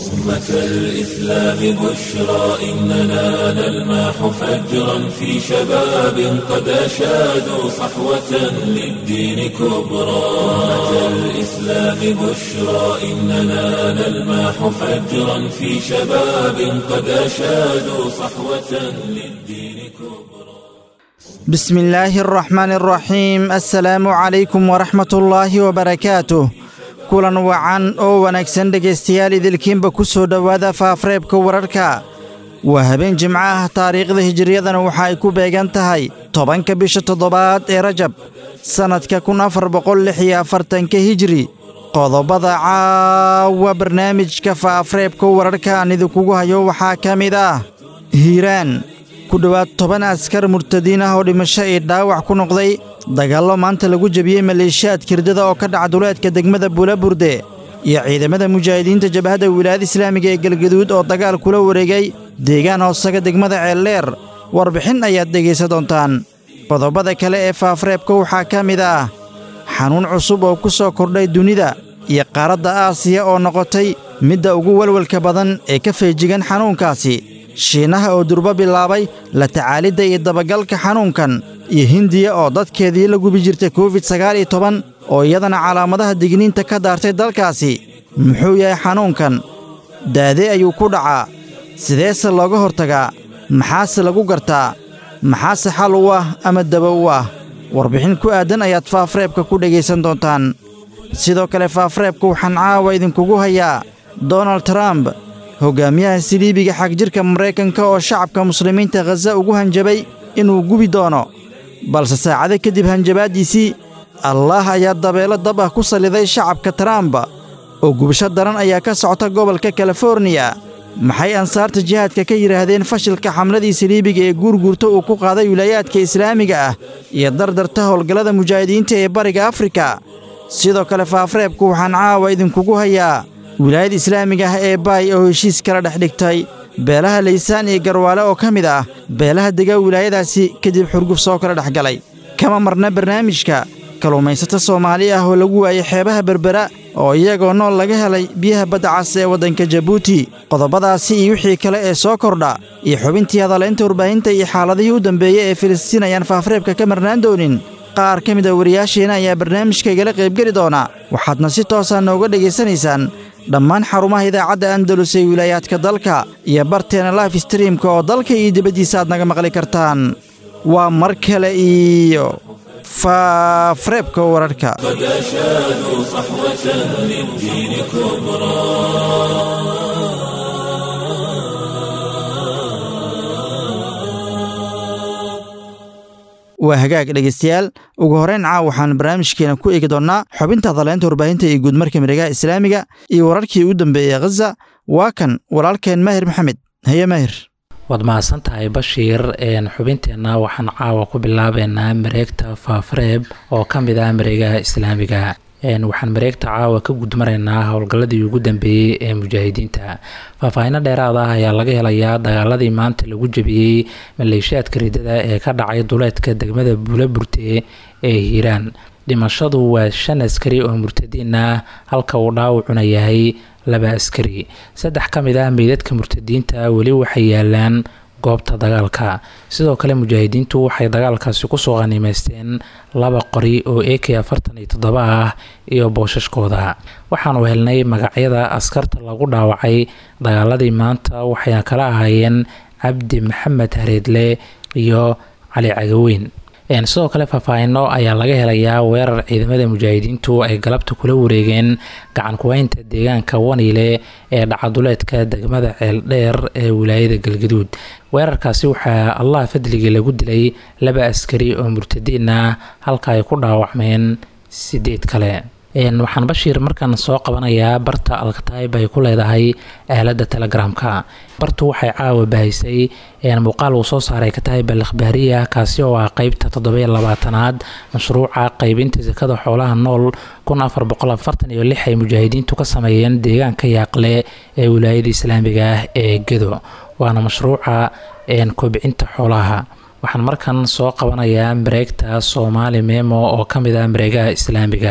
أمة الإسلام بشرى إننا نلمح فجرا في شباب قد أشادوا صحوة للدين كبرى أمة الإسلام بشرى إننا نلمح فجرا في شباب قد أشادوا صحوة للدين كبرى بسم الله الرحمن الرحيم السلام عليكم ورحمة الله وبركاته kulan wacan oo wanaagsan dhegaystayaal idilkiinba ku soo dhowaada faafreebka wararka waa habeen jimco ah taariikhda hijiriyadana waxa ay ku beegan tahay tobanka bisha toddobaad ee rajab sannadka kun afar boqol lix iyo afartanka hijiri qodobada caawa barnaamijka faafreebka wararka aan idinkugu hayo waxaa ka mid ah hiiraan ku dhowaad toban askar murtadiin ah oo dhimasho iyo dhaawac ku noqday dagaallo maanta lagu jebiyey maleeshiyaad kirdada oo ka dhaca duleedka degmada buulaburde iyo ciidamada mujaahidiinta jabhadda wilaayada islaamiga ee galgaduud oo dagaal kula wareegay deegaan hoosaga degmada ceeldheer warbixin ayaad dhegaysan doontaan qodobada kale ee faafreebka waxaa ka mid ah xanuun cusub oo ku soo kordhay dunida iyo qaaradda aasiya oo noqotay midda ugu welwelka badan ee ka feejigan xanuunkaasi shiinaha oo durbo bilaabay la tacaalidda iyo dabagalka xanuunkan iyo hindiya oo dadkeedii la gubi jirtay covid sagaal iyo toban oo iyadana calaamadaha digniinta ka daartay dalkaasi muxuu yahay xanuunkan daade ayuu ku dhacaa sideese looga hortagaa maxaase lagu gartaa maxaase xal u ah ama daba u ah warbixin ku aaddan ayaad faafreebka ku dhegaysan doontaan sidoo kale faafreebka waxaan caawa idinkugu hayaa donald trump hoggaamiyaha siliibiga xagjirka maraykanka oo shacabka muslimiinta khaza ugu hanjabay inuu gubi doono balse saacado kadib hanjabaaddiisii allaah ayaa dabeelo dab ah ku salliday shacabka trump oo gubasho daran ayaa ka socota gobolka kaliforniya maxay ansaarta jihaadka ka yidhaahdeen fashilka xamladii saliibiga ee guurguurta uu ku qaaday wilaayaadka islaamiga ah iyo dardarta howlgallada mujaahidiinta ee bariga afrika sidoo kale faafreebku waxaan caawa idinkugu hayaa wilaayada islaamiga ah ee baay oo heshiis kala dhex dhigtay beelaha laysaan iyo garwaale oo ka mid ah beelaha dega wilaayadaasi kadib xurguf soo kala dhex galay kama marna barnaamijka kalluumaysato soomaali ah oo lagu waayey xeebaha berbera oo iyagoo nool laga helay biyaha badda cas ee waddanka jabuuti qodobadaasi iyo wixii kale ee soo kordha iyo xubintii hadalaynta warbaahinta iyo xaaladihii u dambeeyey ee filistiin ayaan faafreebka ka marnaan doonin qaar ka mid a wariyaasheenna ayaa barnaamijka igala qaybgeli doona waxaadna si toosaa nooga dhegaysanaysaan dhammaan xarumaha idaacadda andalus ee wilaayaadka dalka iyo barteena life streamka oo dalka iyo dibaddiisa aad naga maqli kartaan waa mar kale iyo faafreebka wararka قد أشادوا صحوة للدين كبرى waa hagaag dhegaystayaal ugu horrayn caaw waxaan barnaamijkeena ku eegi doonnaa xubinta hadaleynta warbaahinta iyo guudmarka miregaha islaamiga iyo wararkii u dambeeyey khaza waa kan walaalkeen maahir maxamed haye maahir waad mahadsan tahay bashiir xubinteenna waxaan caawa ku bilaabeynaa mareegta faafreeb oo ka mid ah mareegaha islaamiga waxaan mareegta caawa ka gudmaraynaa howlgalladii ugu dambeeyey ee mujaahidiinta faahfaahinno dheeraad ah ayaa laga helayaa dagaaladii maanta lagu jebiyey maleeshiyaadka ridada ee ka dhacay duleedka degmada buulaburte ee hiiraan dhimashadu waa shan askari oo murtadiin ah halka uu dhaawacuna yahay laba askari saddex ka mid ah meydadka murtadiinta weli waxay yaalaan goobta dagaalka sidoo kale mujaahidiintu waxay dagaalkaasi kusoo qaniimeysteen laba qori oo a k afartan iyo toddoba ah iyo boosashkooda waxaanu helnay magacyada askarta lagu dhaawacay dagaaladii maanta waxayna kala ahaayeen cabdi maxamed hareedle iyo cali cagaweyn sidoo kale faahfaahino ayaa laga helayaa weerar ciidamada mujaahidiintu ay galabta kula wareegeen gacan kuweynta deegaanka waniile ee dhacaduleedka degmada ceeldheer ee wilaayada galgaduud weerarkaasi waxaa allah fadligii lagu dilay laba askari oo murtadiin ah halka ay ku dhaawacmeen sideed kale waxaan bashiir markan soo qabanayaa barta alkataib ay ku leedahay aalada telegramka bartu waxay caawa bahaysay muuqaal uu soo saaray kataib al akhbaariya kaasi oo ah qeybta toddobiyo labaatanaad mashruuca qeybinta sakada xoolaha nool kun afar boqol afartan iyo lix ay mujaahidiintu ka sameeyeen deegaanka yaaqle ee wilaayada islaamiga ah ee gedo waana mashruuca kobcinta xoolaha waxaan markan soo qabanayaa mareegta soomaali memo oo ka mid ah mareegaha islaamiga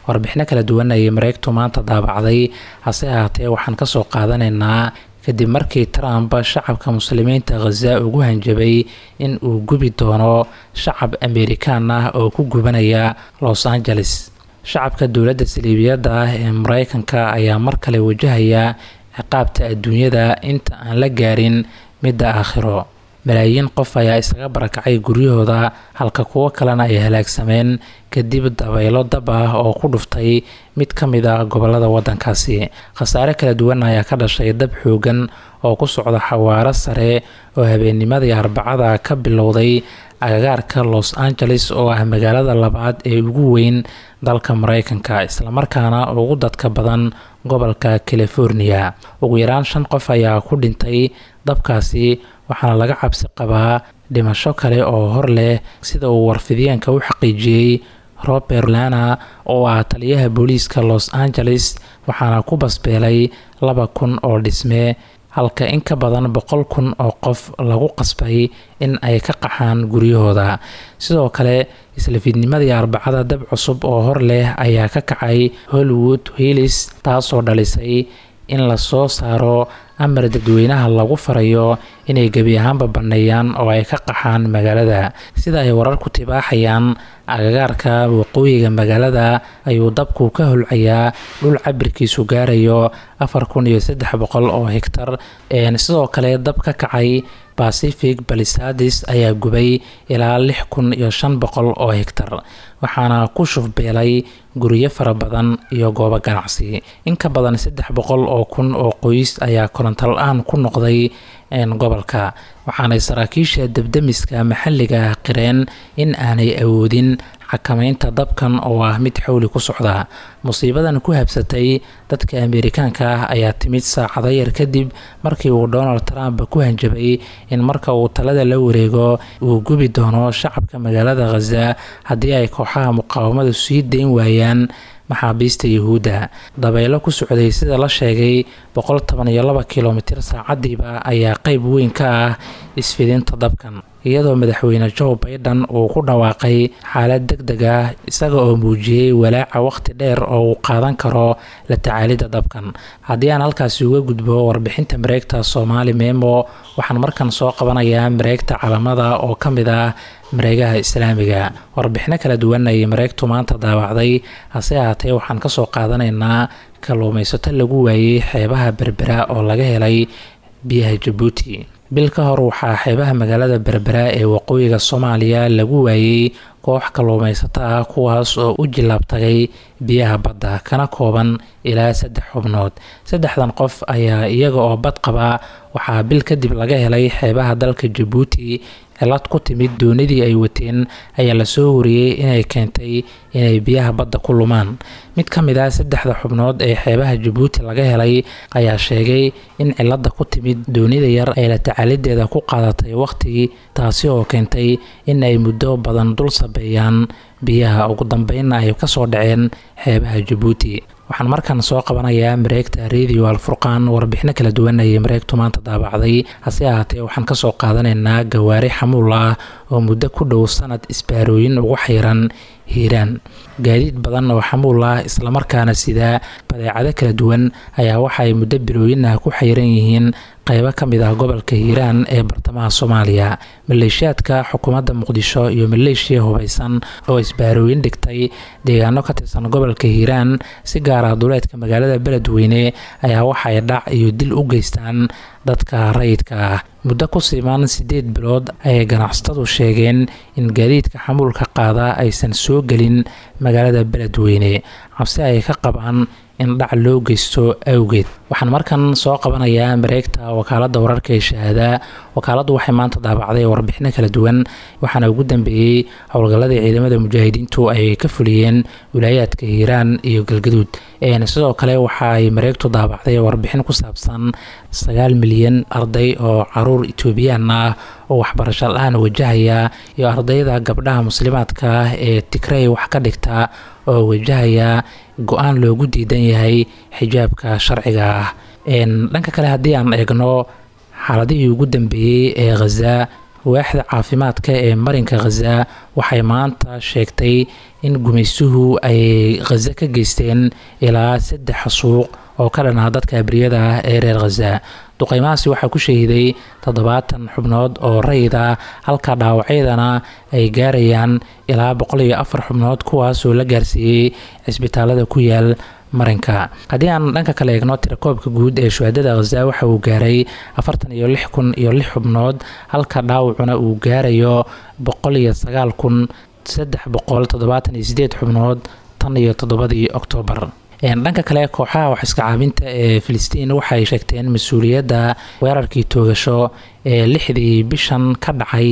warbixino kala duwan ayay mareegtu maanta daabacday hase ahaatee waxaan kasoo qaadanaynaa kadib markii trump shacabka muslimiinta khaza ugu hanjabay in uu gubi doono shacab amerikaan ah oo ku gubanaya los angeles shacabka dowladda saliibiyadda ah ee mareykanka ayaa mar kale wajahaya ciqaabta adduunyada inta aan la gaarin midda aakhiro malaayiin qof ayaa isaga barakacay guryahooda halka kuwo kalena ay halaagsameen kadib dabaylo dab ah oo ku dhuftay mid ka mid ah gobolada wadankaasi khasaare kala duwan ayaa ka dhashay dab xoogan oo ku socda xawaaro sare oo habeennimadii arbacada ka bilowday agagaarka los angeles oo ah magaalada labaad ee ugu weyn dalka mareykanka islamarkaana ugu dadka badan gobolka california ugu yaraan shan qof ayaa ku dhintay dabkaasi waxaana laga cabsi qabaa dhimasho kale oo hor leh sida uu warfidyaanka u xaqiijiyey robert lana oo ah taliyaha booliiska los angeles waxaana ku basbeelay laba kun oo dhisme halka in ka badan boqol kun oo qof lagu qasbay in ay ka qaxaan guryahooda sidoo kale isla fiidnimadii arbacada dab cusub oo hor leh ayaa ka kacay hollywood hillis taasoo dhalisay in lasoo saaro amar dadweynaha lagu farayo inay gebi ahaanba banneeyaan oo ay ka qaxaan magaalada sida ay wararku tibaaxayaan agagaarka waqooyiga magaalada ayuu dabku ka holcayaa dhul cabirkiisu gaarayo afar kun iyo saddex boqol oo hegtar sidoo kale dab ka kacay pacific balisadis ayaa gubay ilaa lix kun iyo shan boqol oo hegtar waxaana ku shufbeelay guryo fara badan iyo goobo ganacsi in ka badan saddex boqol oo kun oo qoys ayaa koronto la-aan ku noqday gobolka waxaanay saraakiisha debdemiska maxalliga ah qireen in aanay awoodin xakameynta dabkan oo ah mid xowli ku socda musiibadan ku habsatay dadka ameerikaanka ah ayaa timid saacado yar kadib markii uu donald trump ku hanjabay in marka uu talada la wareego uu gubi doono shacabka magaalada khaza haddii ay kooxaha muqaawamadu sii dayn waayaan maxaabiista yuhuudda dabaylo ku socday sida la sheegay boqol toban iyo laba kilomitir saacadiiba ayaa qeyb weyn ka ah isfidinta dabkan iyadoo madaxweyne joe baiden uu ku dhawaaqay xaalad deg deg ah isaga oo muujiyey walaaca wakhti dheer oo uu qaadan karo la tacaalidda dabkan haddii aan halkaasi uga gudbo warbixinta mareegta soomaali memo waxaan markan soo qabanayaa mareegta calamada oo ka mid ah mareegaha islaamiga warbixino kala duwan ayay mareegtu maanta daawacday hase ahaatee waxaan kasoo qaadanaynaa kalluumaysato lagu waayey xeebaha berbera oo laga helay biyaha jabuuti bil ka hor waxaa xeebaha magaalada berbera ee waqooyiga soomaaliya lagu waayey koox kalluumaysato ah kuwaas oo u jilaabtagay biyaha badda kana kooban ilaa saddex xubnood saddexdan qof ayaa iyaga oo bad qaba waxaa bil kadib laga helay xeebaha dalka jabuuti cilad ku timid doonidii ay wateen ayaa lasoo wariyey inay keentay inay biyaha badda ku lumaan mid ka mid ah saddexda xubnood ee xeebaha jabuuti laga helay ayaa sheegay in cilada ku timid doonida yar ay la tacaalideeda ku qaadatay wakhtigii taasi oo keentay in ay muddo badan dul sabeeyaan biyaha ugu dambeynna ay kasoo dhaceen xeebaha jabuuti waxaan markan soo qabanayaa mareegta radio alfurqaan warbixino kala duwan ayay mareegtu maanta daabacday hase ahaatee waxaan kasoo qaadanaynaa gawaari xamuul ah oo muddo ku dhow sanad isbaarooyin ugu xayran hiiraan gaadiid badan oo xamuul ah islamarkaana sida badeecado kala duwan ayaa waxaay muddo bilooyin ah ku xayran yihiin qaybo ka mid ah gobolka hiiraan ee bartamaha soomaaliya maleeshiyaadka xukuumadda muqdisho iyo maleeshiya hubaysan oo isbaarooyin dhigtay deegaano ka tirsan gobolka hiiraan si gaar ah duleedka magaalada beledweyne ayaa waxay dhac iyo dil u geystaan dadka rayidka ah muddo ku siman siddeed bilood ayay ganacsatadu sheegeen in gaadiidka xamuulka qaada aysan soo gelin magaalada beledweyne cabsi ay ka qabaan in dhac loo geysto awgeed waxaan markan soo qabanayaa mareegta wakaaladda wararka ee shahaada wakaaladdu waxay maanta daabacday warbixino kala duwan waxaana ugu dambeeyey howlgalladii ciidamada mujaahidiintu ay ka fuliyeen wilaayaadka hiiraan iyo galgaduud sidoo kale waxa ay mareegtu daabacday warbixin ku saabsan sagaal milyan arday oo caruur etoobiyaan ah oo waxbarasho la-aan wajahaya iyo ardayda gabdhaha muslimaadka ah ee tigrey wax ka dhigta oo wajahaya go-aan loogu diidan yahay xijaabka sharciga ah dhanka kale haddii aan eegno xaaladihii ugu dambeeyey ee khaza waaxda caafimaadka ee marinka khaza waxay maanta sheegtay in gumaystuhu ay khaza ka geysteen ilaa saddex suuq oo ka dhanaa dadka abriyada ah ee reer khaza duqeymahaasi waxaa ku shahiday toddobaatan xubnood oo rayid ah halka dhaawacyadana ay gaarayaan ilaa boqol iyo afar xubnood kuwaasoo la gaarsiiyey cisbitaalada ku yaal marinka haddii aan dhanka kale eegno tirakoobka guud ee shuhadada khaza waxa uu gaaray afartan iyo lix kun iyo lix xubnood halka dhaawacuna uu gaarayo boqol iyo sagaal kun saddex boqol toddobaatan iyo sideed xubnood tan iyo toddobadii oktoobar dhanka kale kooxaha wax iska caabinta ee filistiin waxay sheegteen mas-uuliyadda weerarkii toogasho ee lixdii bishan ka dhacay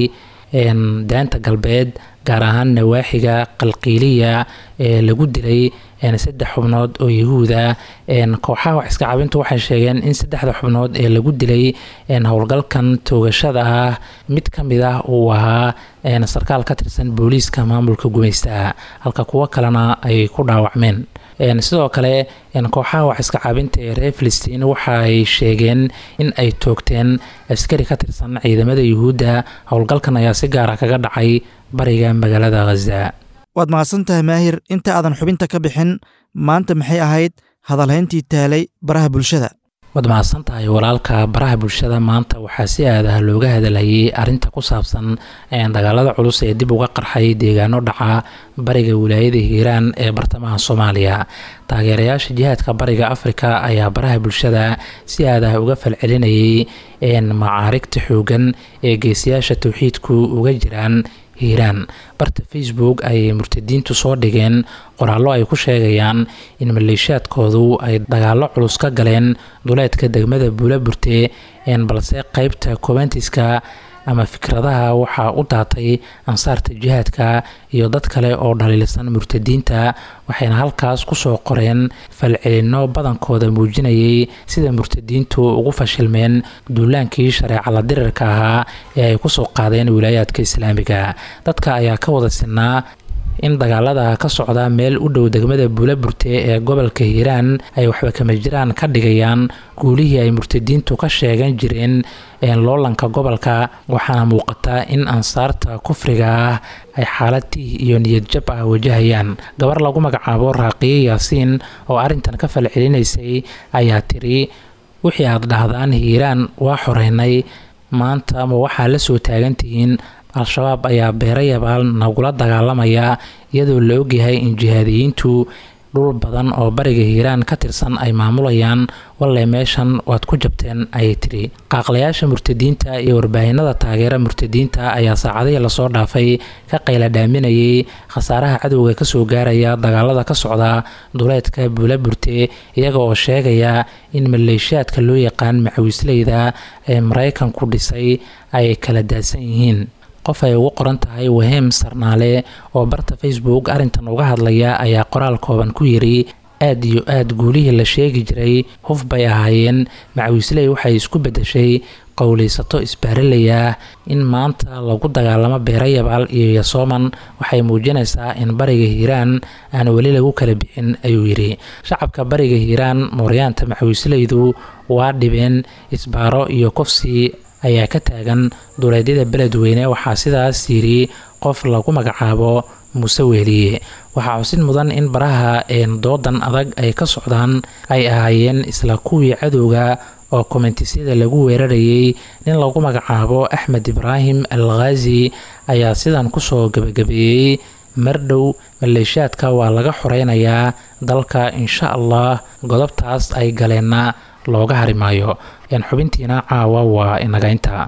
daanta galbeed gaar ahaan nawaaxiga qalqiiliya ee lagu dilay saddex xubnood oo yahuuda kooxaha wax iska caabintu waxay sheegeen in saddexda xubnood ee lagu dilay howlgalkan toogashada ah mid ka mid ah uu ahaa sarkaal ka tirsan booliiska maamulka gumaystaha halka kuwo kalena ay ku dhaawacmeen sidoo kale kooxaha wax iska caabinta ee reer filistiin waxa ay sheegeen in ay toogteen askari ka tirsan ciidamada yuhuudda howlgalkan ayaa si gaara kaga dhacay bariga magaalada khaza waad mahadsan tahay maahir inta aadan xubinta ka bixin maanta maxay ahayd hadalhayntii taalay baraha bulshada waad mahadsan tahay walaalka baraha bulshada maanta waxaa si aadaha looga hadalhayay arrinta ku saabsan dagaalada culus ee dib uga qarxay deegaano dhaca bariga wilaayada hiiraan ee bartamaha soomaaliya taageerayaasha jihaadka bariga afrika ayaa baraha bulshada si aadaha uga falcelinayay macaarigta xoogan ee geesiyaasha towxiidku uga jiraan hiiraan barta facebook ayay murtadiintu soo dhigeen qoraallo ay ku sheegayaan in maleeshiyaadkoodu ay dagaallo culus ka galeen duleedka degmada buula burte balse qeybta coventiska ama fikradaha waxaa u daatay ansaarta jihaadka iyo dad kale oo dhaliilsan murtadiinta waxayna halkaas kusoo qoreen falcelinno badankooda muujinayay sida murtadiintu ugu fashilmeen duulaankii shareecala dirirka ahaa ee ay kusoo qaadeen wilaayaadka islaamiga dadka ayaa ka wada sinaa in dagaalada ka socda meel u dhow degmada buula burte ee gobolka hiiraan ay waxba kama jiraan ka dhigayaan guulihii ay murtadiintu ka sheegan jireen loolanka gobolka waxaana muuqata in ansaarta kufriga ah ay xaalad tiih iyo niyad jab ah wajahayaan gabar lagu magacaabo raaqiye yaasiin oo arrintan ka falcelinaysay ayaa tiri wixii aad dhahdaan hiiraan waa xoreynay maanta ma waxaa la soo taagantihiin al-shabaab ayaa beerayabaal nagula dagaalamaya iyadoo la ogyahay in jihaadiyiintu dhul badan oo bariga hiiraan ka tirsan ay maamulayaan walle meeshan waad ku jabteen ayay tiri qaaqlayaasha murtadiinta iyo warbaahinada taageera murtadiinta ayaa saacadihii lasoo dhaafay ka qayla dhaaminayay khasaaraha cadowga kasoo gaaraya dagaalada ka socda duleedka buula burte iyaga oo sheegaya in maleeshiyaadka loo yaqaan macawisleyda ee maraykanku dhisay ay kala daadsan yihiin qof ay ugu qoran tahay waheem sarnaale oo barta facebook arrintan uga hadlaya ayaa qoraal kooban ku yiri aad iyo aad guulihii la sheegi jiray huf bay ahaayeen macawiisley waxay isku beddeshay qowleysato isbaaralaya in maanta lagu dagaalamo beerayabaal iyo yasooman waxay muujinaysaa in bariga hiiraan aan weli lagu kala bixin ayuu yidhi shacabka bariga hiiraan mooryaanta macawiisleydu waa dhibeen isbaaro iyo kofsi ayaa ka taagan duleedyada beledweyne waxaa sidaas yiri qof lagu magacaabo muuse weeliye waxaa xusid mudan in baraha doodan adag ay ka socdaan ay ahaayeen isla kuwii cadowga oo komentisyada lagu weerarayay nin lagu magacaabo axmed ibraahim al khaazi ayaa sidan kusoo gebagabeeyey mardhow maleeshiyaadka waa laga xoreynayaa dalka insha allah godobtaas ay galeenna looga harimaayo yan xubintiina caawa waa inaga intaa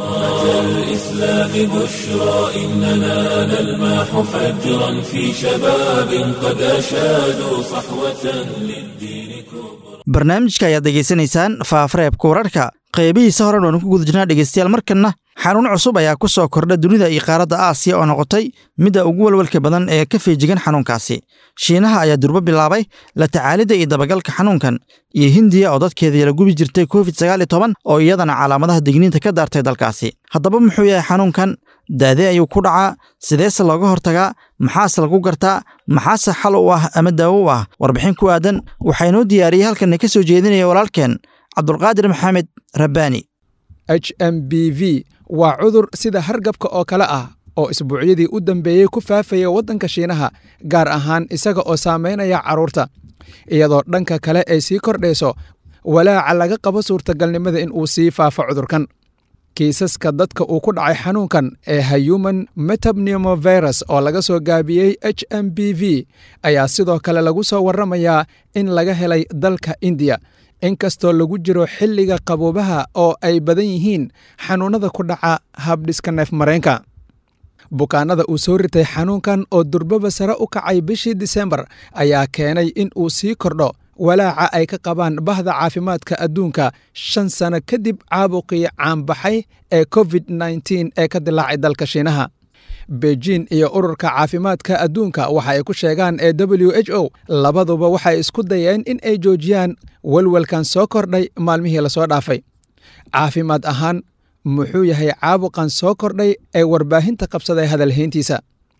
الإسلام بشرى إننا نلمح فجرا في شباب قد أشادوا صحوة للدين كبرى barnaamijka ayaad degeysanaysaan faafareebka wararka qeybihiisa horen waanu ku guda jirnaa dhegeystayaal markanna xanuun cusub ayaa ku soo kordha dunida iyo qaaradda aasiya oo noqotay midda ugu walwalka badan ee ka feejigan xanuunkaasi shiinaha ayaa durbo bilaabay la tacaalidda iyo dabagalka xanuunkan iyo hindiya oo dadkeedii la gubi jirtay covid sagaal iyo toban oo iyadana calaamadaha digniinta ka daartay dalkaasi haddaba muxuu yahay xanuunkan daadee ayuu ku dhacaa sideese looga hortagaa maxaase lagu gartaa maxaase xal u ah ama daawo u ah warbixin ku aadan waxaa inoo diyaariyey halkanna ka soo jeedinaya walaalkeen cabdulqaadir maxamed rabbaani h m b v waa cudur sida hargabka oo kale ah oo isbuucyadii u dambeeyey ku faafaya waddanka shiinaha gaar ahaan isaga oo saamaynaya carruurta iyadoo dhanka kale ay sii kordhayso walaaca laga qabo suurtagalnimada in uu sii faafo cudurkan kiisaska dadka uu ku dhacay xanuunkan ee human metapneumovirus oo laga soo gaabiyey h m b v ayaa sidoo kale lagu soo warramayaa in laga helay dalka indiya inkastoo lagu jiro xilliga qaboobaha oo ay badan yihiin xanuunnada ku dhaca habdhiska neef mareenka bukaanada uu soo ritay xanuunkan oo durbaba sare u kacay bishii disembar ayaa keenay in uu sii kordho walaaca ay ka qabaan bahda caafimaadka adduunka shan sano kadib caabuqii caanbaxay ee covid nteen ee ka dilaacay dalka shiinaha beijin iyo ururka caafimaadka adduunka waxa ay ku sheegaan ee w h o labaduba waxay isku dayeen in ay joojiyaan welwelkan soo kordhay maalmihii lasoo dhaafay caafimaad ahaan muxuu yahay caabuqan soo kordhay ee warbaahinta qabsaday hadalhayntiisa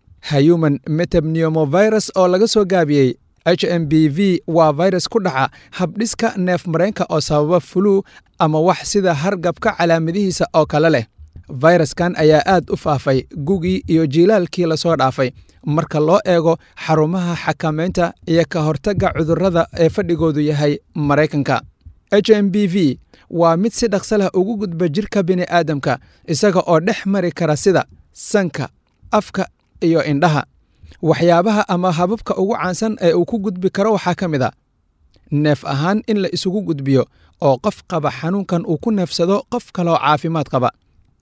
human metapneumovirus oo laga soo gaabiyey h m b v waa virus ku dhaca habdhiska neef mareenka oo sababa fulu ama wax sida hargabka calaamadihiisa oo kale leh fayraskan ayaa aad u faafay gugii iyo jiilaalkii lasoo dhaafay marka loo eego xarumaha xakamaynta iyo ka hortagga cudurrada ee fadhigoodu yahay maraykanka h m b v waa mid si dhaqsa leh ugu gudba jirka bini'aadamka isaga oo dhex mari kara sida sanka afka iyo indhaha waxyaabaha ama hababka ugu caansan ee uu ku gudbi karo waxaa ka mid a neef ahaan in la isugu gudbiyo oo qof qaba xanuunkan uu ku neefsado qof kaloo caafimaad qaba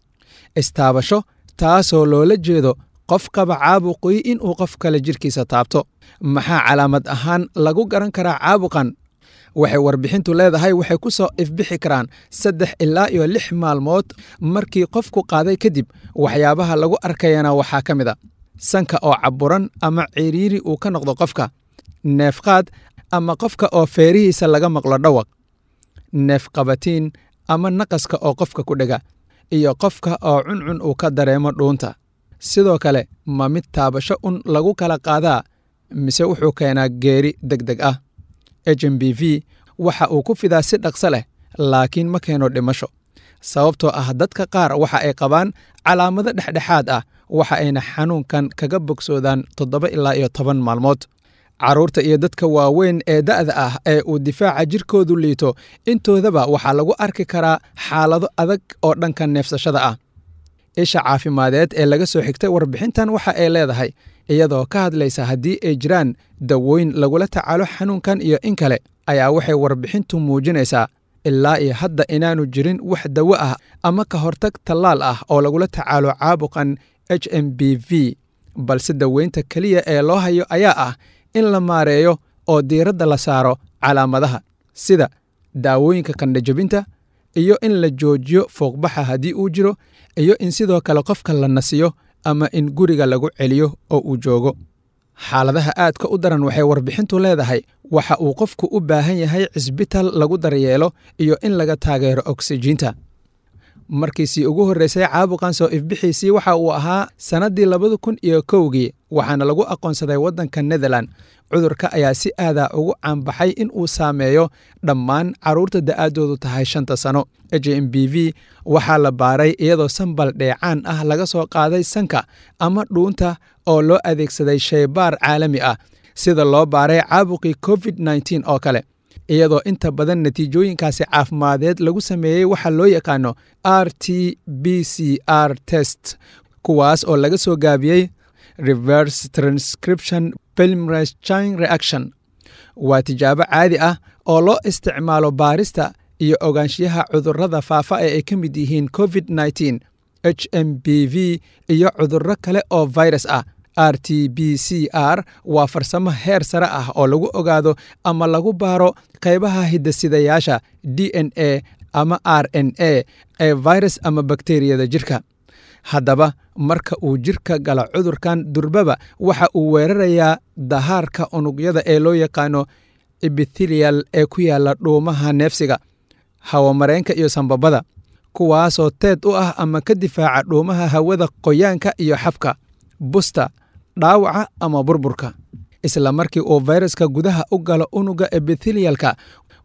istaabasho taasoo loola jeedo qof qaba caabuqii inuu qof kale jirkiisa taabto maxaa calaamad ahaan lagu garan karaa caabuqan waxay warbixintu leedahay waxay ku soo ifbixi karaan saddex ilaa iyo lix maalmood markii qofku qaaday kadib waxyaabaha lagu arkayana waxaa ka mid a sanka oo caburan ama ciriiri uu ka noqdo qofka neefqaad ama qofka oo feerihiisa laga maqlo dhawaq neef qabatiin ama naqaska oo qofka ku dhega iyo qofka oo cuncun uu ka dareemo dhuunta sidoo kale ma mid taabasho un lagu kala qaadaa mise wuxuu keenaa geeri deg deg ah h m b v waxa uu ku fidaa si dhaqso leh laakiin ma keeno dhimasho sababtoo ah dadka qaar waxa ay qabaan calaamado dhexdhexaad ah waxa ayna xanuunkan kaga bogsoodaan toddoba ilaa iyo toban maalmood carruurta iyo dadka waaweyn ee da'da ah ee uu difaaca jirkoodu liito intoodaba waxaa lagu arki karaa xaalado adag oo dhanka neefsashada ah isha caafimadeed ee laga soo xigtay warbixintan waxa ay leedahay iyadoo ka hadlaysa haddii ay jiraan dawooyin lagula tacaalo xanuunkan iyo in kale ayaa waxay warbixintu muujinaysaa ilaa iyo hadda inaanu jirin wax dawo ah ama ka hortag tallaal ah oo lagula tacaalo caabuqan h m b v balse daweynta keliya ee loo hayo ayaa ah in la maareeyo oo diiradda la saaro calaamadaha sida daawooyinka kandhajabinta iyo in la joojiyo fuuqbaxa haddii uu jiro iyo in sidoo kale qofka la nasiyo ama in guriga lagu celiyo oo uu joogo xaaladaha aadka u daran waxay warbixintu leedahay waxa uu qofku u baahan yahay cisbital lagu daryeelo iyo in laga taageero oksijiinta markiisii ugu horreysay caabuqan soo ifbixiisii waxa uu ahaa sannaddii labada kun iyo kowgii waxaana lagu aqoonsaday waddanka netherland cudurka ayaa si aadaa ugu caanbaxay in uu saameeyo dhammaan carruurta da'aaddoodu tahay shanta sano h m b v waxaa la baaray iyadoo sambal dheecaan ah laga soo qaaday sanka ama dhuunta oo loo adeegsaday shaybaar caalami ah sida loo baaray caabuqii covid nteen oo kale iyadoo inta badan natiijooyinkaasi caafimadeed lagu sameeyey waxaa loo yaqaano r t b c r test kuwaas oo laga soo gaabiyey reverse transcription pelmres chine reaction waa tijaabo caadi ah oo loo isticmaalo baarista iyo ogaanshiyaha cudurrada faafa ee ay ka mid yihiin covid nteen h m b v iyo cudurro kale oo virus ah r t b c r waa farsamo heer sare ah oo lagu ogaado ama lagu baaro qaybaha hidasidayaasha d n a ama r n a ee virus ama bakteriyada jirka haddaba marka uu jirka galo cudurkan durbaba waxa uu weerarayaa dahaarka unugyada ee loo yaqaano ebithelial ee ku yaala dhuumaha neefsiga hawamareenka iyo sambabada kuwaasoo teed u ah ama ka difaaca dhuumaha hawada qoyaanka iyo xabka busta dhaawaca ama burburka isla markii uu fayraska gudaha u galo unuga ebithelialka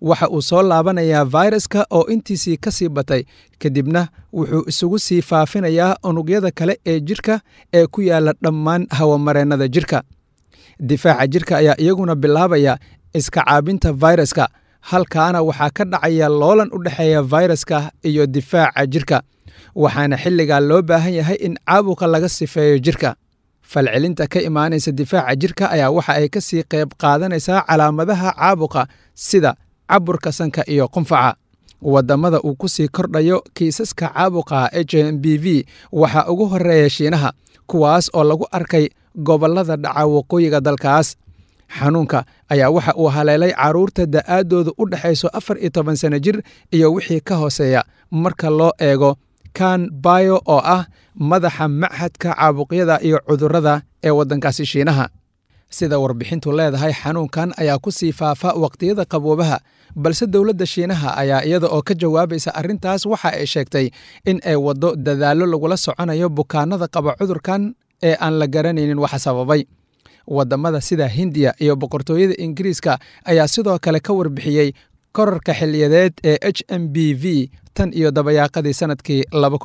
waxa uu soo laabanayaa fayraska oo intiisii ka sii batay kadibna wuxuu isugu sii faafinayaa unugyada kale ee jirka ee ku yaala dhammaan hawamareennada jirka difaaca jirka ayaa iyaguna bilaabaya iska caabinta fayraska halkaana waxaa ka dhacaya loolan u dhexeeya fayraska iyo difaaca jirka waxaana xilligaa loo baahan yahay in caabuqa laga sifeeyo jirka falcelinta ka imaanaysa difaaca jirka ayaa waxa ay ka sii qayb qaadanaysaa calaamadaha caabuqa sida caburka sanka iyo qunfaca wadamada uu ku sii kordhayo kiisaska caabuqa h m b v waxaa ugu horeeya shiinaha kuwaas oo lagu arkay gobolada dhaca waqooyiga dalkaas xanuunka ayaa waxa uu haleelay caruurta da'aadooda u dhexayso afar iyo toban sano jir iyo wixii ka hooseeya marka loo eego kan bayo oo ah madaxa machadka caabuqyada iyo cudurrada ee waddankaasi shiinaha sida warbixintu leedahay xanuunkan ayaa ku sii faafa waqtiyada qaboobaha balse dowladda shiinaha ayaa iyada oo ka jawaabaysa arrintaas waxa ay sheegtay in ay waddo dadaallo lagula soconayo bukaanada qaba cudurkan ee aan la garanaynin waxa sababay wadamada sida hindiya iyo boqortooyada ingiriiska ayaa sidoo kale ka warbixiyey korarka xiliyadeed ee h m b v tan iyo dabayaaqadii sanadkii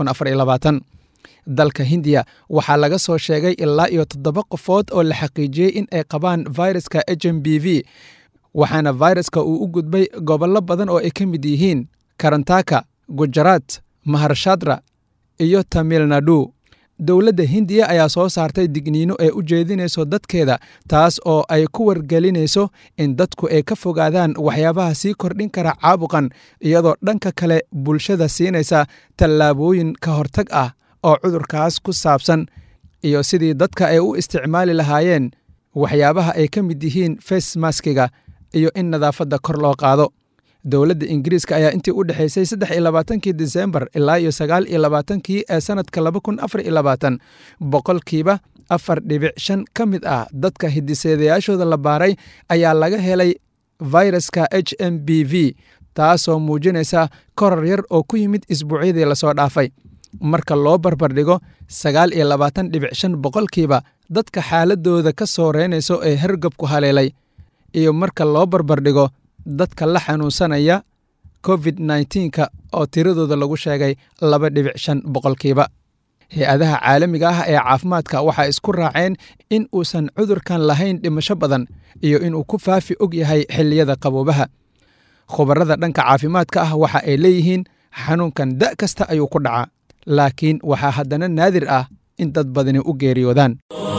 dalka hindiya waxaa laga soo sheegay ilaa iyo toddoba qofood oo la xaqiijiyey in ay qabaan fayraska h m b v waxaana fayraska uu u gudbay gobollo badan oo ay ka mid yihiin karantaka gujaraat maharshadra iyo tamil nadu dowladda hindiya ayaa soo saartay digniino ee u jeedinayso dadkeeda taas oo ay ku wargelinayso in dadku ay ka fogaadaan waxyaabaha sii kordhin kara caabuqan iyadoo dhanka kale bulshada siinaysa tallaabooyin ka hortag ah oo cudurkaas ku saabsan iyo sidii dadka ay u isticmaali lahaayeen waxyaabaha ay ka mid yihiin facemaskiga iyo in nadaafadda kor loo qaado dowladda ingiriiska ayaa intii u dhexaysay saddex iyo labaatankii disembar ilaa iyo sagaal iyo labaatankii ee sanadka laba kun afar iyo labaatan boqolkiiba afar dhibic shan ka mid ah dadka hidiseedayaashooda la baaray ayaa laga helay fayraska h m b v taasoo muujinaysa korar yar oo ku yimid isbuucyadii lasoo dhaafay marka loo barbardhigo sagaal iyo labaatan dhibic shan boqolkiiba dadka xaaladooda ka soo reynayso ee hergabku haleelay iyo marka loo barbardhigo dadka la xanuunsanaya covid nneteen-ka oo tiradooda lagu sheegay laba dhibic shan boqolkiiba hay-adaha caalamiga ah ee caafimaadka waxaa isku raaceen in uusan cudurkan lahayn dhimasho badan iyo inuu ku faafi og yahay xilliyada qaboobaha khubarada dhanka caafimaadka ah waxa ay leeyihiin xanuunkan da' kasta ayuu ku dhacaa laakiin waxaa haddana naadir ah in dad badani u geeriyoodaan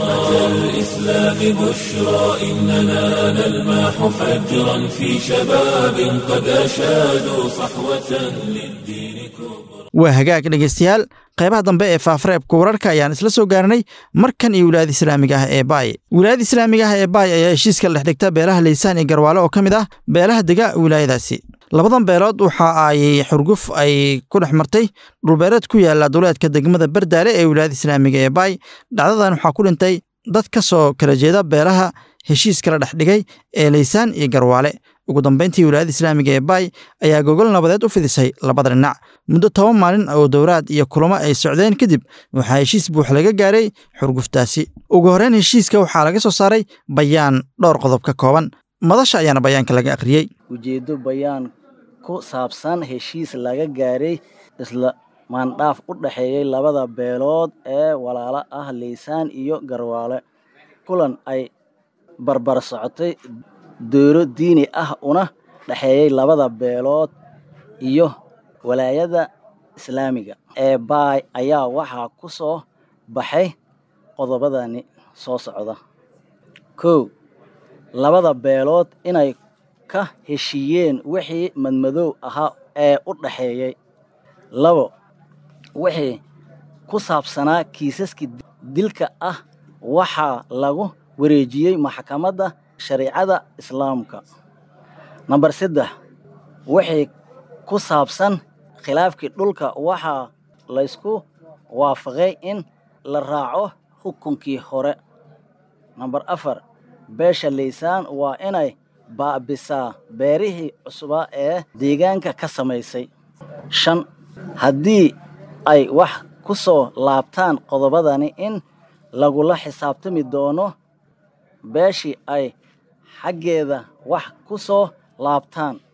الإسلام بشرى إننا نلمح فجرا في شباب قد أشادوا صحوة للدين كبرى waa hagaag dhegaystayaal qaybaha dambe ee faafareebka wararka ayaan isla soo gaarnay markan iyo wilaayada islaamiga ah ee baay wilaayada islaamiga ah ee baay ayaa heshiiska la dhex dhigta beelaha laysaan iyo garwaale oo ka mid ah beelaha dega wilaayadaasi labadan beelood waxa ay xurguf ay ku dhex martay dhulbeereed ku yaala duleedka degmada bardaale ee wilaayada islaamiga ee baay dhacdadan waxaa ku dhintay dad ka soo kala jeeda beelaha heshiiska la dhex dhigay ee laysaan iyo garwaale ugu dambeyntii wilaayada islaamiga ee baay ayaa gogol nabadeed u fidisay labada dhinac muddo toban maalin oo dowraad iyo kulamo ay socdeen kadib waxaa heshiis buux laga gaaray xurguftaasi ugu horreyn heshiiska waxaa laga soo saaray bayaan dhowr qodob ka kooban madasha ayaana bayaanka laga akhriyey ujeeddo bayaan ku saabsan heshiis laga gaaray isla maandhaaf u dhexeeyey labada beelood ee walaalo ah laysaan iyo garwaale kulan ay barbar socotay dowlo diini ah una dhexeeyey labada beelood iyo walaayada islaamiga ee baay ayaa waxaa ku soo baxay qodobadani soo socda kow labada beelood inay ka heshiiyeen wixii madmadow ahaa ee u dhexeeyey labo wixii ku saabsanaa kiisaskii dilka ah waxaa lagu wareejiyey maxkamadda shariicada islaamka namber saddex wixii ku saabsan khilaafkii dhulka waxaa laysku waafaqay in la raaco xukunkii hore namber afar beesha laysaan waa inay baabisaa beerihii cusbaa ee deegaanka ka samaysay shan haddii ay wax ku soo laabtaan qodobadani in lagula xisaabtami doono beeshii ay xaggeeda wax ku soo laabtaan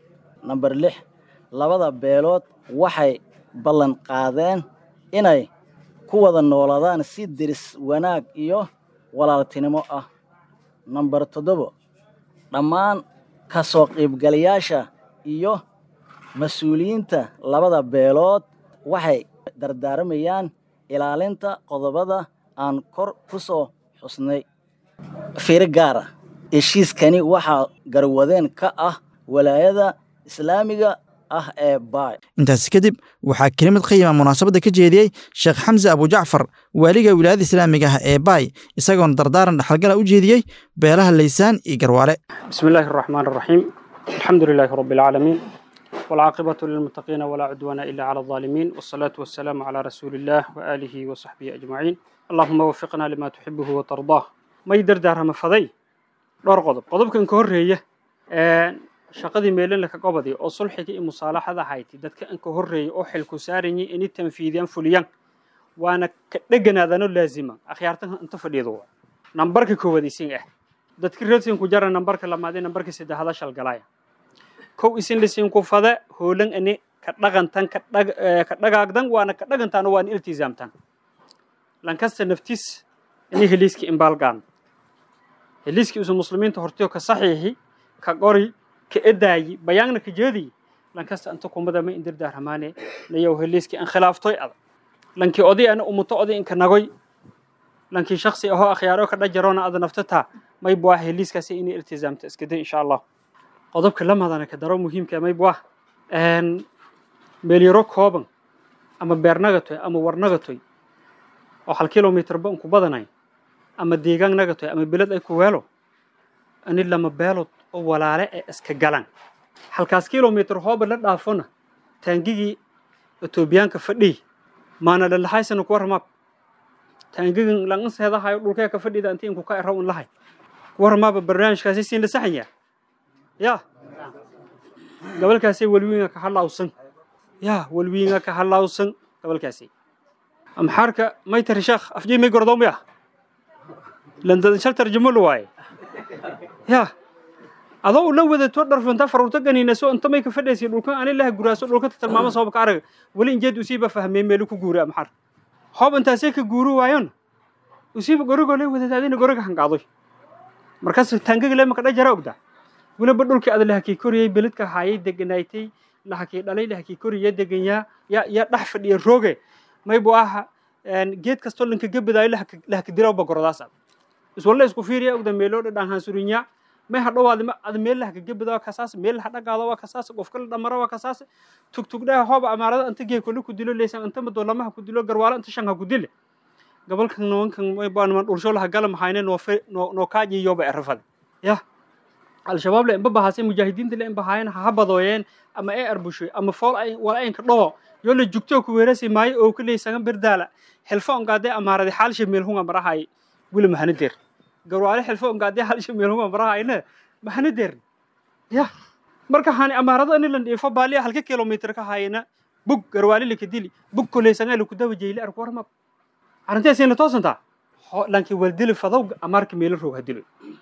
namber lix labada beelood waxay ballan qaadeen inay ku wada noolaadaan si diris wanaag iyo walaaltinimo ah namber toddobo dhammaan ka soo qiibgalayaasha iyo mas-uuliyiinta labada beelood waxay dardaarmayaan ilaalinta qodobada aan kor ku soo xusnay fiiro gaar ah heshiiskani waxaa garwadeen ka ah walaayada islaamiga ah ee baay intaasi kadib waxaa kelimad qiima munaasabadda ka jeediyey sheekh xamse abujacfar waaliga wilaayada islaamiga ah ee baay isagoona dardaaran dhexalgala u jeediyey beelaha laysaan iyo garwaale بسم الله الرحمن الرحيم الحمد لله رب العالمين والعاقبة للمتقين ولا عدوان إلا على الظالمين والصلاة والسلام على رسول الله وآله وصحبه أجمعين اللهم وفقنا لما تحبه وترضاه ما يدر دارها مفضي دور قضب قضب كان كهرية shaqadii meelan ka qobadi oo sulxiga iyo musaalaxada hayti dadka an ka horeeyay oo xilku saarayay inay tanfiidiyaan fuliyaan waana ka dheganaadano laazima akhyaartan inta fadhiido nambarka koowaad isin ah dadka reersin ku jara nambarka lamaad nambarka saddexaad shal galaya kow isin lisin ku fada hoolan ani ka dhaqantan ka dhag ka dhagaagdan waana ka dhagantan waan iltizaamtan lankasta naftis ini heliiski imbalgaan heliiski usu muslimiinta hortiyo ka saxiixi ka qori ka edaayi bayaanna ka jeedi lankasta inta kumada ma indir daaramaane nayow heliiski an khilaaftoy adag lankii oday ana umuto oday inka nagoy lankii shaksi ahoo akhyaaro ka dhajaroona ada naftata may buah heliiskaasi inay iltizaamta iska day insha allah qodobka lamadana ka daro muhiimka may buah meelyaro kooban ama beernagatoy ama warnagatoy oo hal kilomitr ba unku badanay ama deegaan nagatoy ama beled ay ku weelo ani lama beelood oo walaale ee iska galan halkaas kilomitr hooba la dhaafona taangigii etoobiyaanka fadhiy maana lalahaysana ku waramaab taangigan langaseedahayo dhulkee ka fadhida inti inku ka eraw in lahay ku waramaaba barnaamijkaasi siin la saxanya ya gabalkaasi walwiinga ka halawsan ya walwiinga ka halawsan gabalkaasi amxaarka may tari sheekh afjay may gordoomiya landadan shal tarjamo la waaye ya adoo la wadato dharfanta farurta ganiinaso inta may ka fadhaysay dhulkan ani laha guraaso dhulka tilmaamo sabab ka arag wali injeed usiiba fahmay meel ku guura amxaar hoob intaasay ka guuru waayon usiiba gorigo lay wadataadina goriga hangaadoy markaas taangaga le maka dhajara ogda weliba dhulkii ada lahakii koriyey beledka haayay deganaaytay lahakii dhalay lahakii koriya deganyaa ya ya dhex fadhiya rooge maybu aha geed kastoo lanka gebadaayo lahaka dirawba gordaas ad iswalla isku fiiriya ogda meeloo dhadhaan hansurinya may hadhowaad ad meel lahaka gebada waa kasaas meel laha dhagaado waa kasaas qofka la dhamaro waa kasaas tugtugdhaha hooba amaarada inta geekole ku dilo leysan inta madoolamaha ku dilo garwaalo inta shanha ku dile gabalkan nimankan maybaanman dhulsho laha gala mahayne noo kaajiyoba erafade ya al-shabaab le inba bahaasay mujaahidiinta le in bahaayeen ha badooyeen ama ee arbushoy ama fool ay wala aynka dhaho yoo la jugto ku weerasi maayo oo kuley sagan berdaala xilfo ongaadee amaarade xaalsha meelhunga marahay wili mahana deer garwaale xilfo ongaadee xaalsha meelhunga marahayne mahana deer ya marka hani amaarada ani lan dhiifo baaliya halka kilomitr ka hayna bug garwaale laka dili bug koleysangaa laku dawa jeyle arku warmab arrinteesayna toosantaa lanki waldili fadow amaarka meelo roog hadilo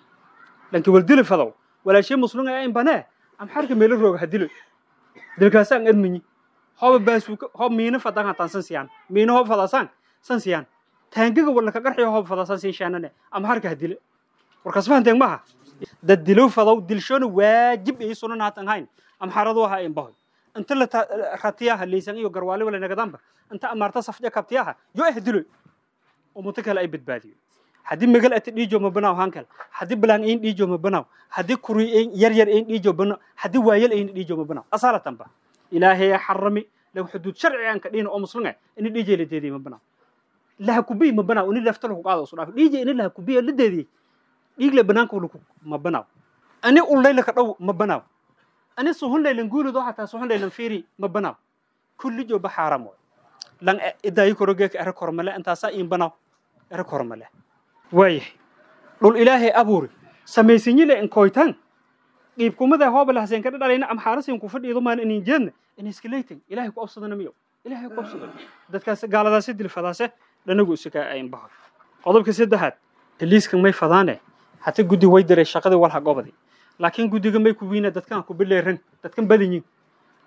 lanki waldili fadow walaashay muslum ee in banee amxarka meelo roog hadilo dilkaasaan admanyi hooba baasuuka hoob miina fadan hataan san siyaan miina hoob fadasaan san siyaan taangaga wala ka qarxiyo hoob fadasaan sin shaanane amxarka hadile warkaas fahanteen maha dad dilow fadow dilshona waajib ay sunan haatan hayn amxaradu waha in bahoy inta la ratiyaha leysan iyo garwaale wala nagadanba inta amaarta safja kabtiyaha yo eh diloy umuto kale ay badbaadiyo haddii magal ati dhiijo ma banaaw hankal haddii balaan ayn dhiijo ma banaaw haddii kuri ayn yar yar ayn dhiijo banaaw haddii waayal ayn dhiijo ma banaaw asaalatan ba ilaahay xarami lagu xuduud sharci aan ka dhihin oo muslinga ini dhiije la deediyey ma banaaw laha kubiy ma banaaw ini lafta lagu qaado usu dhaaf dhiije ini laha kubiya la deediyey dhiig le banaanka lagu ma banaaw ani ullay laka dhow ma banaaw ani suhun laylan guulid oo xataa suhun laylan fiiri ma banaaw kulli jooba xaaram waay lan idaayi korogeeka ere kormale intaasaa iin banaaw ere kormale waayahay dhul ilaahay abuuri samaysinyile inkoytan qiibkumada hooba lahaseen ka dhalayna amxaarasin ku fadhiido maan inin jeedna in iskaleytan ilaahay ku obsadana miyo ilaahay ku obsado dadkaas gaaladaasi dilfadaase dhanagu isaka ayn baho qodobka saddexaad heliiskan may fadaane hata guddi way diray shaqadii walha gobadi laakiin guddiga may ku wiina dadkan ku bileeran dadkan badanyin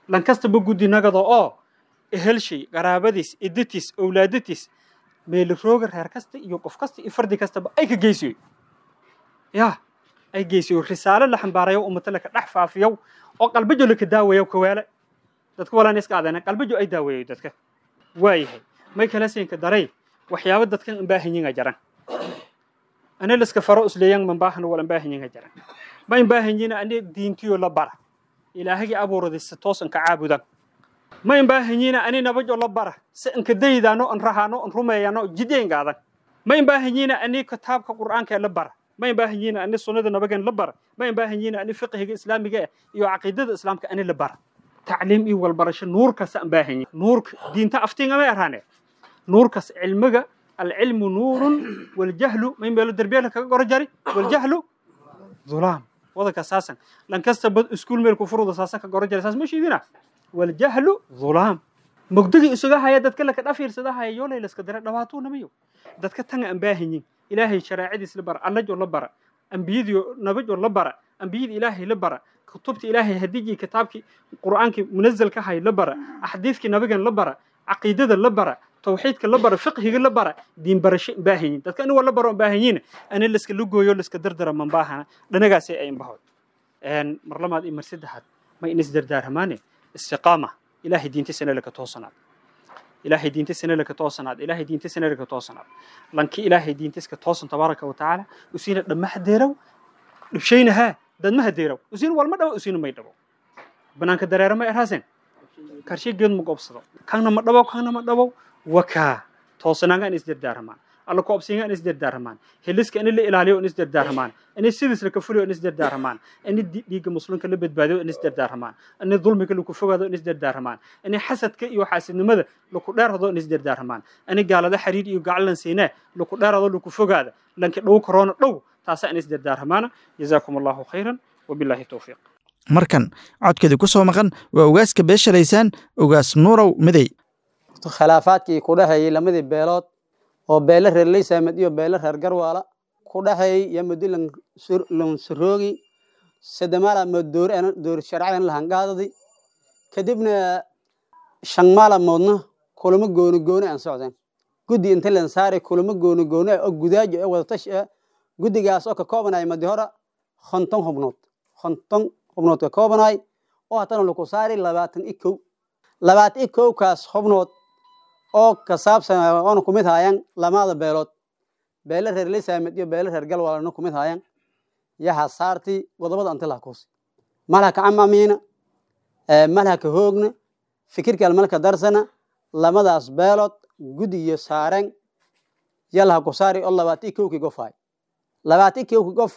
lankastaba guddi nagado oo ehelshay qaraabadiis idatiis owlaadatiis meelirooga reer kasta iyo qof kasta iyo fardi kastaba ay ka geysiyo ya ay geysiyo risaalo la xambaarayo ummata laka dhex faafiyow oo qalbajo laka daawayo kawaale dadka walaan iska adana qalbajo ay daawayo dadka waayahay may kala siinka daray waxyaabo dadkan imbaahanyiga jaran ana liska faro isleeyan mambaahana wala imbaahanyiga jaran ma imbaahanyiina ani diintiyo la bara ilaahagii abuuraday si toosan ka caabudan ma imbaahanyiina ani nabajo la bara si inka daydaano in rahaano in rumeeyano jideengaadan ma imbaahanyiina ani kitaabka qur'aanka la bara ma imbaahanyiina ani sunnada nabagan la bara ma imbaahanyiina ani fiqhiga islaamiga iyo caqiidada islaamka ani la bara tacliim iyo walbarasho nuurkaasa imbaahanyiin nuurka diinta aftiinga may arhaane nuurkaas cilmiga alcilmu nuurun waljahlu ma meelo derbiyaala kaga goro jari waljahlu ظلام وضك أساسا لان كسب اسكول ميل كفرود أساسا كجرا جل أساس مش يدينا والجهل ظلام مقدقي إسقاها هيا دتك لك الأفير سداها يولا يلس كدر دواتو نبيو دتك تنع أنباهنين إلهي شرائع سلبر الله جو لبر أنبيذ نبي جو لبر أنبيذ إلهي لبر كتبت إلهي هديجي كتابك قرآنك منزل كهاي لبر أحاديثك نبي لبر عقيدة لبر توحيدك لبر فقهك لبر دين برش باهين dadka in wala baro baahanyiin ana liska lugooyo liska dardara man baahana dhanagaasi ay bahoy een marlamaad iyo marsidaxad ma in isdardaaramaane istiqaama ilaahay diintiisana laka toosanaad ilaahay diintiisana laka toosanaad ilaahay diintiisana laka toosanaad lanki ilaahay diintiiska toosan tabaaraka wa tacaala usiina dhammaha deerow dhibshaynahaa dadmaha deerow usiina walma dhawo usiina may dhawo banaanka dareera ma erhaaseen karshe geed ma goobsado kaana ma dhabow kaana ma dhabow wakaa toosanaanga in isdardaarmaan alla koobsiinga in isdardaarmaan heliska in la ilaaliyo in isdardaarmaan in sidiis la kafuliyo in isdardaarmaan in dhiigga muslimka la badbaadiyo in isdardaarmaan in dulmiga lagu fogaado in isdardaarmaan in xasadka iyo xaasidnimada lagu dheerado in isdardaarmaan in gaalada xiriir iyo gacalan siinee lagu dheerado lagu fogaado lanka dhow korona dhow taasa in isdardaarmaan jazaakum allahu khayran wabilaahi towfiiq markan codkeedii ku soo maqan waa ugaaska beeshalaysaan ugaas nuurow midey khilaafaadkii ku dhexeeyey lamadii beelood oo beele reer leysaamed iyo beele reer garwaala ku dhexeeyey iyo muddo lansuroogi sadamaala mooddoor sharcadan lahangaadadi kadibna shan maalamoodna kulamo gooni gooni aan socdeen guddi inta lan saaray kulamo gooni gooni ah oo gudaajo ee wadatash ah guddigaas oo ka koobanaya madi hora konton xubnood konton xubnood ka koobanay oo haddana laku saaray labaatan i kow labaatan i kowkaas xubnood oo ka saabsan oona kumid haayaan lamada beelood beele reer lisaamed iyo beele reer galwaalana kumid haayaan yaha saarti godobada anti laha kuusi malha ka camamiina malha ka hoogna fikirkal malka darsana lamadaas beelood guddigiyo saaren yalaha ku saari oo labaatan i kowkii gof haay labaatan i kowkii gof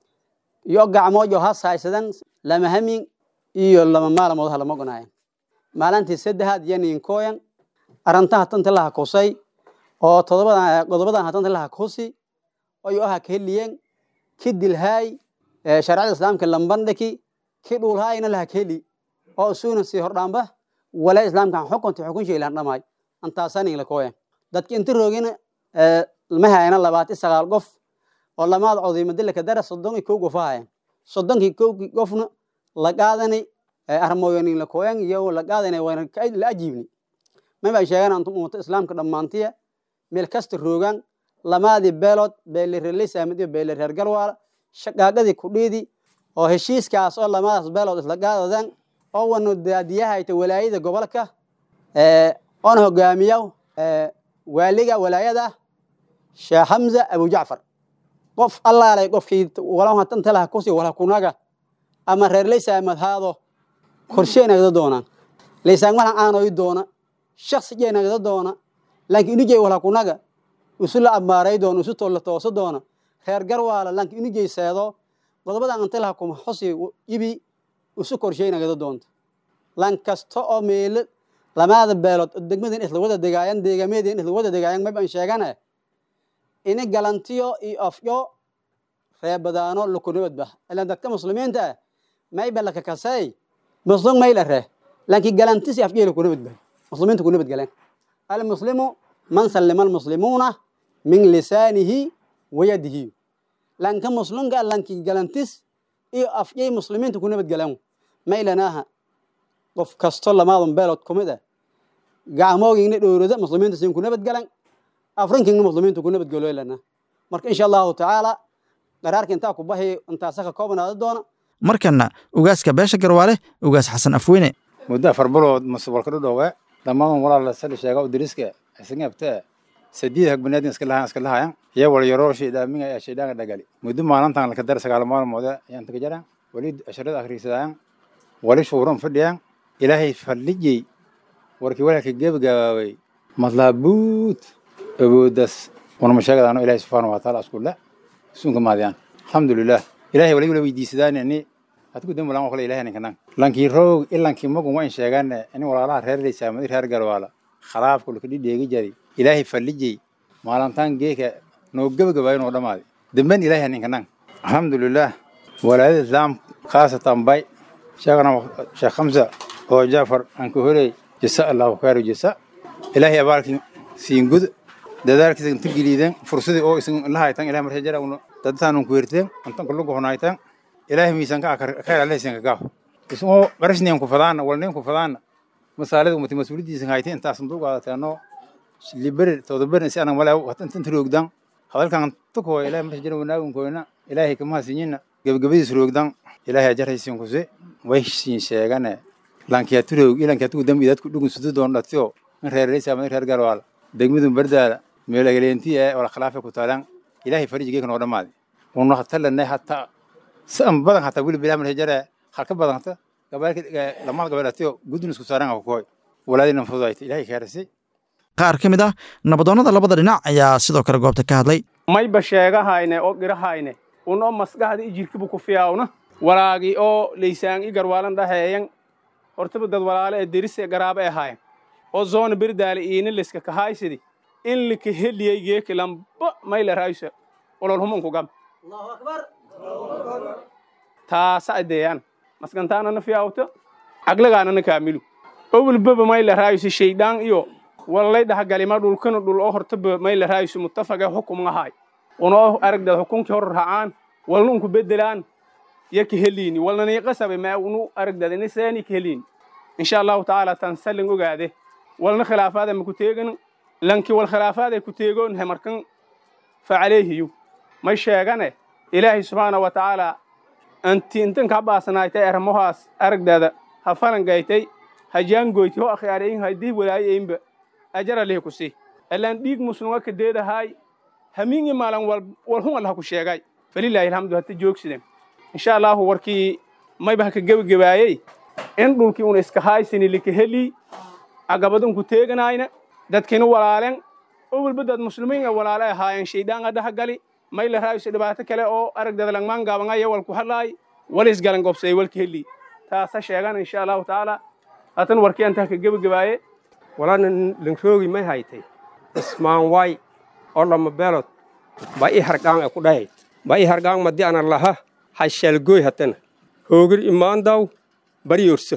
iyo gacmood yo ha saaysadan lama hamin iyo lama maalamood ha lama gonaayan maalintii saddexaad yaniinkooyan arantaha tanta laha kusay oo todobadan godobadan hatanta laha kusi oyo aha kaheliyen ki dilhaay sharcada islaamka lambandhaki ki dhulhaayna laha kaheli oo isuuna sii hordhaamba wala islaamkan xukunta xukun shaylan dhamaay antaasanin la kooyan dadki inta roogina ma hayana labaati sagaal qof oo lamaad codiimadilaka dara soddon iyo kow qof hayan soddonkii kowkii qofna la qaadanay armooyanin la kooyan iyo la qaadanay wayna la ajiibni mabay sheegaan antum ummata islaamka dhammaantiya meel kasta roogaan lamaadii beelood beele reer leysaamed iyo beele reer galwaala shaqaaqadii kudhiidi oo heshiiskaas oo lamadaas beelood isla qaadadaan oo wanu daadiyahayta walaayada gobolka oona hogaamiya waaliga walaayada sheekh hamza abu jacfar qof allaalay qofkii walahatan laha kusi wala kunaga ama reer leysaamed haado korsheenagda doonaan leysaan walan aanoy doona shaksi jeenagda doona laakiin inujey wala kunaga isu la ammaaray doona isu tolla tooso doona reer garwaala laakiin inujey seedo godobadan anta laha kuma xosi ibi isu korsheynagda doonta lan kasta oo meelo lamaada beelood degmadan isla wada degaayan deegameedin isla wada degaayan maban sheegane ini galantiyo iyo afyo reebadaano lukunabadba ilan dadka muslimiinta ah mayba lakakasay muslim mayla ree laakiin galantisi afjey lukunabadba muslimiinta ku nabadgaleen almuslimu man sallima almuslimuuna min lisaanihi wayadihi lanka muslimka lanki galantis iyo afjey muslimiinta ku nabadgaleen maylanaaha qof kasto lamaadan beelood ku mid ah gacmoogingna dhowrada muslimiinta siin ku nabadgalan afrinkingna muslimiinta ku nabadgaloylana marka insha allahu tacaala qaraarka intaa ku bahi intaasa ka koobanaada doona markanna ugaaska beesha garwaale ugaas xasan afweyne muddo afar bilood masubalka dhudhowe dhammaan walaala sali sheega udiriska isngabtee sadiid hag banaadin iska lahayan iska lahayan iyo wal yaroo shaydaaminga ayaa shaydhaanga dhagali muddo maalintan laka dar sagaal maalmoode ayaan taga jaraan wali asharada akhriisadaan wali shuuran fadhiyaan ilaahay fadlijay warkii walaalka gebagabaabay madlaabuut awoodas wanama sheegadaano ilaahay subxaana wa taala iskulle sunka maadiyaan alxamdulilah ilaahay wali wala weydiisadaanani adku dambi lan kale ilahay ninkanan lankii roog ilankii magun wayn sheegane in walaalaha reer leysaamadi reer garwaala khalaafku laka dhidheegi jari ilaahay fallijay maalintaan geeka noo gebagabaayo noo dhamaaday damben ilaahay ninkanan alxamdulilah walaadada islaam khaasatan bay sheegana sheekh khamsa oo jaafar aan ka horey jasa allahu khayru jasa ilaahay abaalkii siin gud dadaalkiisa inta geliideen fursadii oo isin la haytan ilahay marsa jara dadtaanun ku werteen antan kulugu honaytan ilaahay miisanka khayr alle isinka gaaf isoo qarashniyan ku fadaana walnayn ku fadaana masaalada umati mas-uulidiisa haytay intaas sanduuq qaadateeno liberi todoberin si anan wala intan roogdan hadalkan tuko ilaahay marsa jara wanaagun koyna ilaahay kama sinyina gabagabadiis roogdan ilaahay ajaraysiin kuse way siin sheegane lankiya turoog ilankiya tugu dambi dadku dhugun sudu doon dhatiyo in reeraysa ama reer galwaal degmadun bardaada meelagaleenti ee wala khilaafa ku taalan ilaahay farijigeeka noo dhammaaday una hatalanay hataa saan badan hataa wili bilaah marsa jara halka badan hata gabalka lamada gabal dhatiyo gudun isku saaran ku koy walaadina fududayta ilaahay kaarisay qaar ka mid ah nabadoonnada labada dhinac ayaa sidoo kale goobta ka hadlay mayba sheegahayne oo girahayne unoo maskaxda i jirkibu ku fiyaawna walaagi oo laysaan i garwaalan dhaheeyan hortaba dad walaale ee derise garaaba e haayan oo zoona berdaale iina leska kahaysidi in lika heliyay geeki lamba mayla raaysa olol humunku gam taasa adeeyaan maskantaanana fiyaawta aglagaanana kaamilu owlbaba mayla raaysa shaydaan iyo wallay dhahagalima dhulkana dhul oo hortaba mayla raaysa muttafaga xukumahay unoo aragdad xukunkii hor racaan walna unku bedelaan ya ka heliini walna niiqasabe maa unu aragdad inisaani ka heliini insha allahu tacaala tan salin ogaade walna khilaafaada ma ku teegan lanki wal khilaafaada ku teegoon he markan facaleehiyu may sheegane ilaahay subxaana wa tacaala anti intan ka baasanaaytay ermohaas aragdada ha falangaytay ha jaangoyti ho akhyaarayin haddii walaayaynba ajara lihi ku sii allaan dhiig musnunga ka deedahaay hamiingi maalan wal hun allah ku sheegay falilaahi alxamdu hata joogsideen insha allahu warkii mayba ka gebagabaayey in dhulkii una iska haysini lika heli agabadun ku teeganayna dadkina walaalen owalba dad muslimiin a walaale ahaayeen shaydaan dhaha gali mayla raayso dhibaato kale oo aragdada langmaan gaabangaya walku hadlaay walis galan gobsay walka heli taasa sheegan insha allahu tacaala hatan warkii antaa ka gebagabaaye walana langroogi may haytay ismaan way oo lama beelod ba i hargaan e ku dhahay ba i hargaan madi ana laha hashalgoy hatana hoogir imaandaw baryorso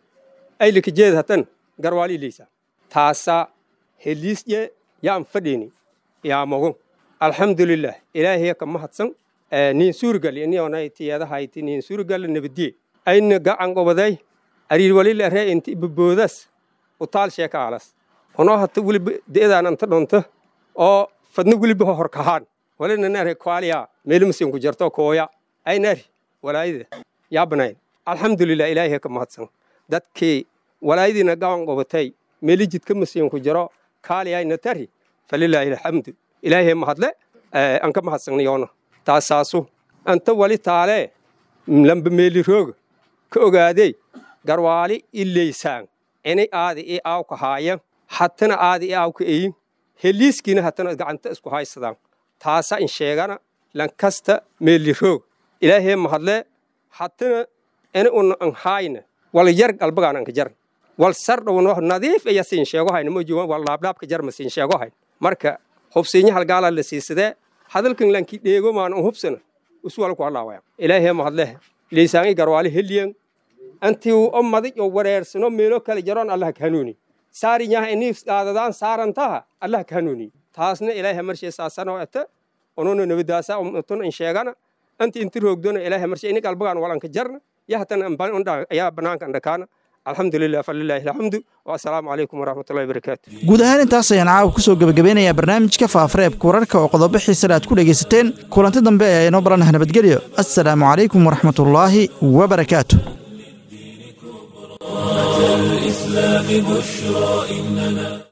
aylika jeed hatan garwaali leysa taasa heliisye yaan fadheeni yaa mogon alxamdulilah ilaahiya ka mahadsan niin suurigali inionay tiyadahayti niin suurigali nabadiye ayna gacan gobaday ariir walila ree inti ibaboodas utaal sheeka alas honoo hata weliba de'daan anta dhonto oo fadna weliba ho horkahaan walina nare kwaaliya meelimasin ku jarto kooya ay nari walaayida yaa banayn alxamdulilah ilaahiya ka mahadsan dadkii walaayadiina gacan gobatay meeli jidka masiin ku jaro kaaliyayna tari falilaahi alxamdu ilaahiya mahadle an ka mahadsanniyoona taasaasu anta wali taalee lamba meeli rooga ka ogaadey garwaali ileysaan inay aadi i aaw ka haayan hatana aadi i aaw ka eyin heliiskiina hatana gacanta isku haysadaan taasa in sheegana lankasta meeli roog ilaahiya mahadle hatana ina una an haayna wal yar galbagaan anka jarn wal sardhowno nadiif iya siin sheego hayna mojuwan wal laablaabka jarma siin sheego hayn marka hubsiinya halgaala la siisadee hadalkan lanki dheego maan un hubsana uswal ku halaawaya ilaahiya mahadle leysaangi garwaali heliyan anti u ommaday oo wareersano meelo kale jaroon allah ka hanuuni saariyaha inii qaadadaan saarantaha allah ka hanuuni taasna ilaahay marshee saasano ata onono nabadaasa umtun in sheegana anti inti roogdona ilaahay marshee ini qalbagaan walanka jarna yahatan ayaa banaanka andhakaana alxamdulilah falilaahi alxamdu wasalaamu calaykum waraxmatullahi wabarakaatu guud ahaan intaas ayaan caawa ku soo gebagabeynayaa barnaamijka faafareebka wararka oo qodobo xiisale aad ku dhegaysateen kulanti dambe ee inoo baranah nabadgelyo assalaamu calaykum waraxmatullaahi wabarakaatu الإسلام بشرى إننا